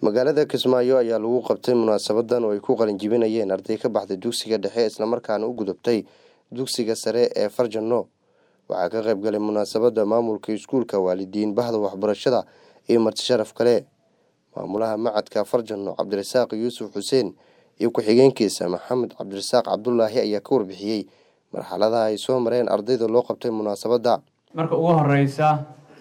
magaalada kismaayo ayaa lagu qabtay munaasabadan oo ay ku qalinjibinayeen arday ka baxday dugsiga dhexe islamarkaana u gudubtay dugsiga sare ee farjano waxaa ka qayb galay munaasabada maamulka iskuulka waalidiin bahda waxbarashada iyo marti sharaf kale maamulaha macadka farjano cabdirasaaq yuusuf xuseen iyo ku-xigeenkiisa maxamed cabdirasaaq cabdulaahi ayaa ka warbixiyey marxaladaha ay soo mareen ardayda loo qabtay munaasabadda marka ugu horeysa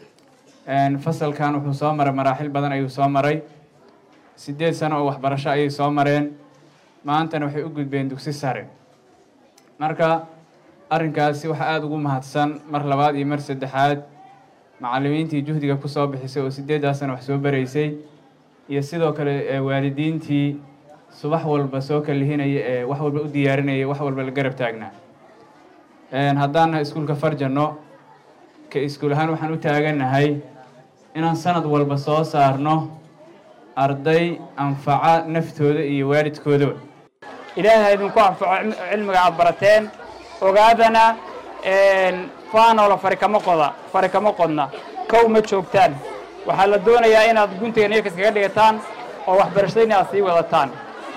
fasalkan wuxuu soo maray maraaxil badan ayuu soo maray sideed sano oo waxbarasho ayay soo mareen maantana waxay u gudbeen dugsi sare marka arrinkaasi waxaa aada ugu mahadsan mar labaad iyo mar saddexaad macallimiintii juhdiga kusoo bixisay oo sideeddaas sano wax soo baraysay iyo sidoo kale waalidiintii subax walba soo kalihinaya ee wax walba u diyaarinaya wax walba la garab taagnaa haddaana iskuulka farjano ka iskuul ahaan waxaan u taagannahay inaan sanad walba soo saarno arday anfaca naftooda iyo waalidkoodaba ilaahay idinku anfaco cilmiga aad barateen ogaadana faanoola fari kama qoda fari kama qodna kow ma joogtaan waxaa la doonayaa inaad guntiga niyarka iskaga dhigataan oo waxbarashadayna aad sii wadataan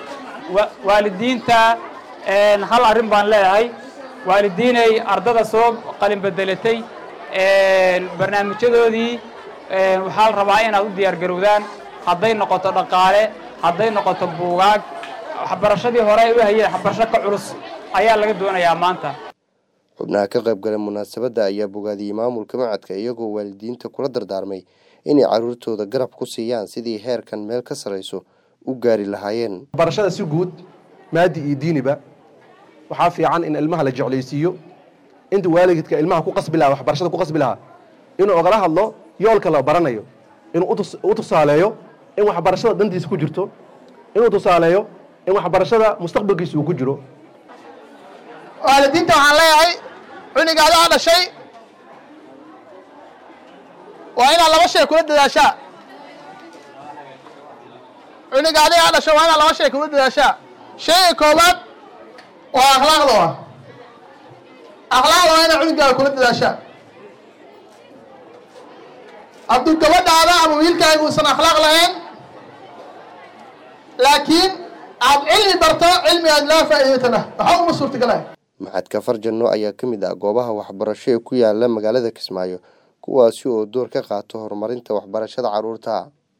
waalidiinta hal arrin baan leeyahay waalidiinay ardada soo qalin bedelatay barnaamijyadoodii waxaa la rabaa inaad u diyaar garowdaan hadday noqoto dhaqaale hadday noqoto buugaag waxbarashadii hore ay u hayeen waxbarasho ka culus ayaa laga doonayaa maanta xubnaha ka qayb galay munaasabadda ayaa bogaadiyey maamulka macadka iyagoo waalidiinta kula dardaarmay inay caruurtooda garab ku siiyaan sidii heerkan meel ka sarayso u gaari lahaayeen waxbarashada si guud maadi iyo diiniba waxaa fiican in ilmaha la jeclaysiiyo inta waalidka ilmaha ku qasbi lahaa waxbarashada ku qasbi lahaa inuu ogala hadlo yoolka la baranayo inuu u tusaaleeyo in waxbarashada dantiisa ku jirto inuu tusaaleeyo in waxbarashada mustaqbalkiisa uu ku jiro waalidiinta waxaan leeyahay cunigaada aa dhashay waa inaad laba shay kula dadaashaa cunigaadi aa dhashay waa inaad laba shay kula dadaashaa shayga koowaad waa akhlaaqda wa akhlaaqda waa inaad cunigaaga kula dadaashaa hadduu gabadhaada ama wiilkaaga uusan akhlaaq lahayn laakiin aad cilmi barto cilmi aad laa faa'iidatana waxaa uma suurtagalay maxadka farjano ayaa ka mid ah goobaha waxbarasho ee ku yaala magaalada kismaayo kuwaasi oo door ka qaato horumarinta waxbarashada carruurta